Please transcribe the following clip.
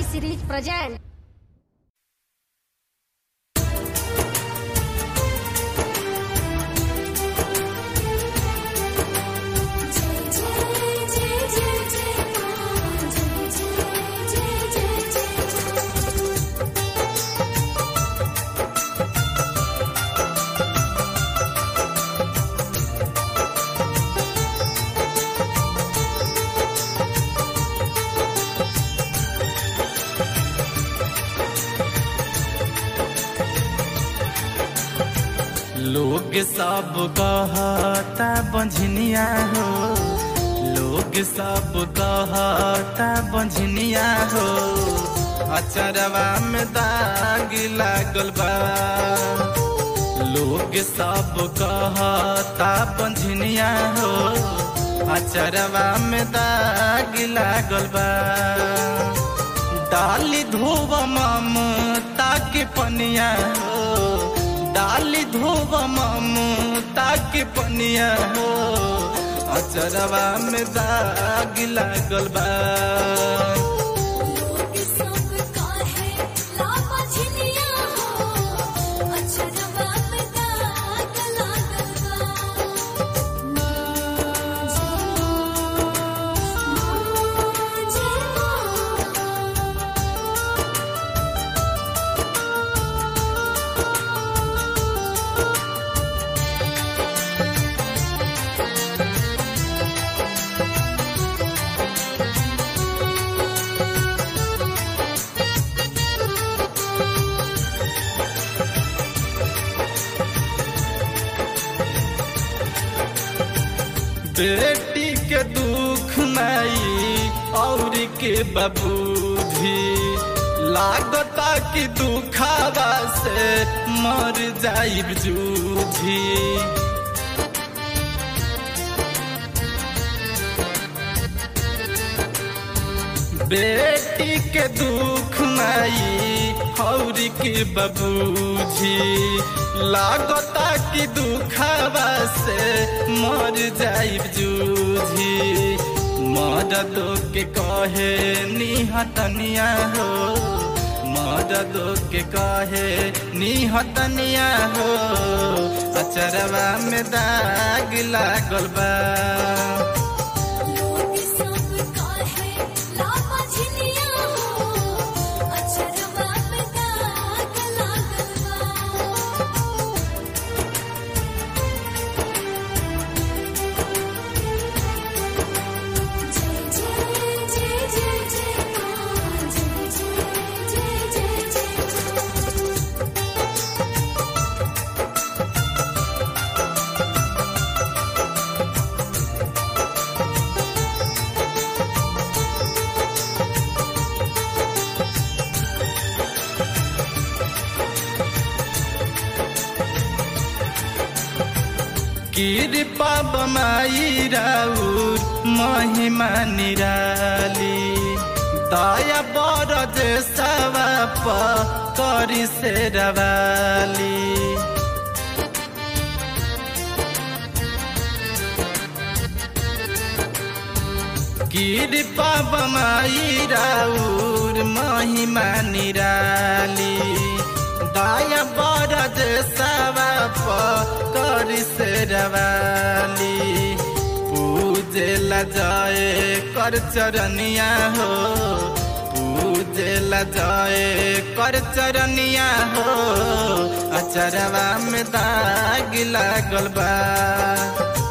series present. लोग सब कहता बंझनिया हो लोग सब कहता बंझनिया हो अचरवा में दाग लागल बा लोग सब कहता बंझनिया हो अचरवा में दाग लागल बा डाली धोब ममता के पनिया हो डाली धोब ममता के पनिया हो अचरवा में दाग लागल बा बेटी के दुख नहीं और के बबूधी लागता कि दुखावा से मर जाइब जूझी बेटी के दुख नहीं और के बबूझी लागता कि दुखावा से मर जाइब जूझी मददो के कहे निहतनिया हो मददो के कहे निहतनिया हो अचरवा में दाग लागल बा कृपा बमाई राउर महिमा निराली दया बरज सवाप करी से रवाली कृपा बमाई राउर महिमा निराली दाया बरज सवाप करी से रवाली पूजे ला जाए कर चरनिया हो पूजे ला जाए कर चरनिया हो अचरवा में दाग लागल बा